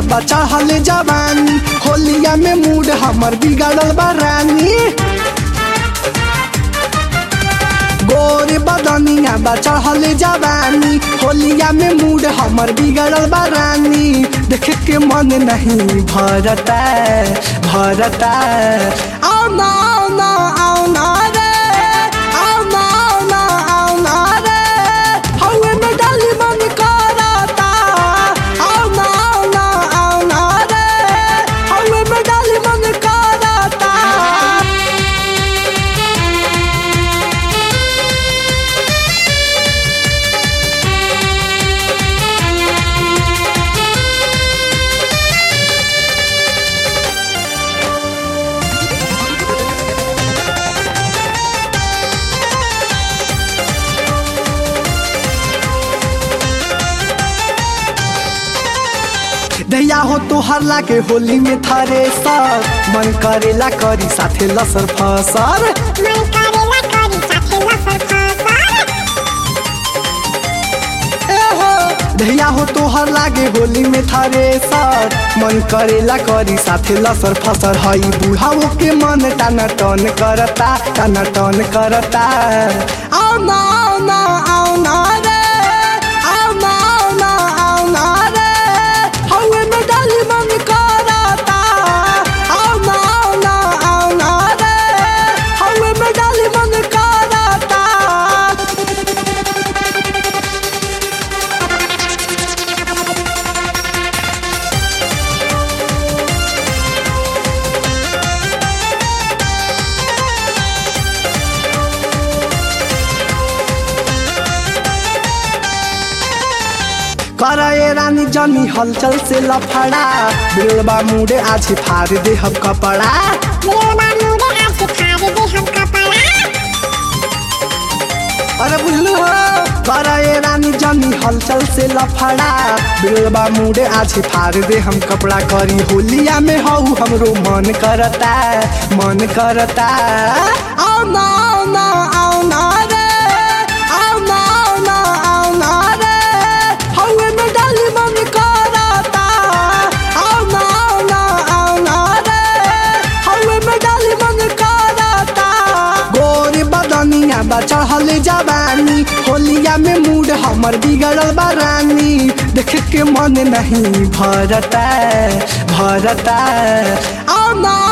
चढ़ल जवानी होलिया में मूड हमर बिगड़ल बा रानी गोर बदनिया बा चढ़ल जवानी होलिया में मूड हमर बिगड़ल बा रानी देख के मन नहीं भरता भरता आओ ना आओ ना आओ ना रे आओ ना आओ ना आओ ना रे हवे में डाली मन करता आओ ना आओ ना आओ ना रे हवे में डाली मन करता दैया हो तो हरला के होली में थारे सर मन करेला करी साथे लसर फसर मन करेला करी साथे लफर फसर ए हो दैया हो तो हर लागे होली में थारे सर मन करेला करी साथे लसर फसर हई बुढ़ाओ के मन टाना टन करता टाना टन करता आओ ना आओ ना आओ ना रे आओ ना आओ ना आओ ना रे हवे में डाली मन करता आओ ना आओ ना आओ ना रे हवे में डाली मन करता करे रानी जनी हलचल से लफड़ा बिलबा मुड़े आज फाड़ दे हम कपड़ा दिलवा मुड़े आज फाड़ दे हम कपड़ा अरे बुझलू हो करे रानी जनी हलचल से लफड़ा बिलबा मुड़े आज फाड़ दे हम कपड़ा करी होलिया में हऊ हमरो मन करता मन करता आओ ना आओ ना आओ ना रे आओ ना आओ ना आओ ना रे हवे में डाली मन करता आओ ना आओ ना आओ ना रे हवे में डाली मन करता गोर बदनिया बा चढ़ल जवानी होलिया में मूड हमर बिगड़ल बा रानी देख के मन नहीं भरता भरता आओ ना